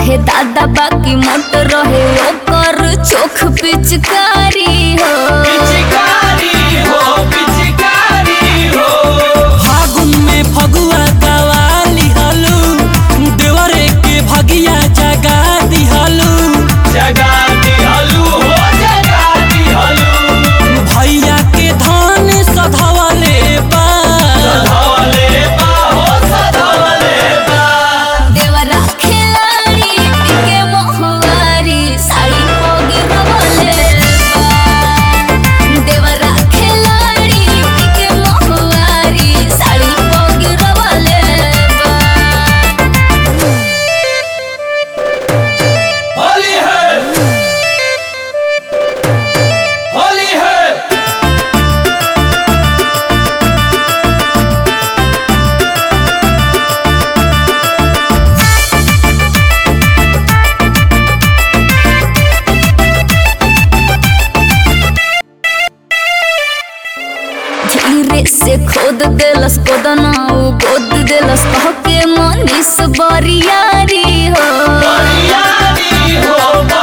रहे दादा बाकी मोट रहे ओकर चोख पिचकारी हो पिचकारी हो पिचकारी हो फागुन में फगुआ दवाली हलू देवरे के भगिया जगा दिहलू जगा दिहलू हो जगा दिहलू भैया के धान सधवले बा सधवले बा हो सधवले बा देवरा खिलाड़ी के मोहवारी साड़ी पोगी रवले देवरा खिलाड़ी के मोहवारी साड़ी पोगी रवले होली है होली है धीरे से खोद देलस कोदना उ गोद देलस कह के मनीष बरियारी हो बरियारी हो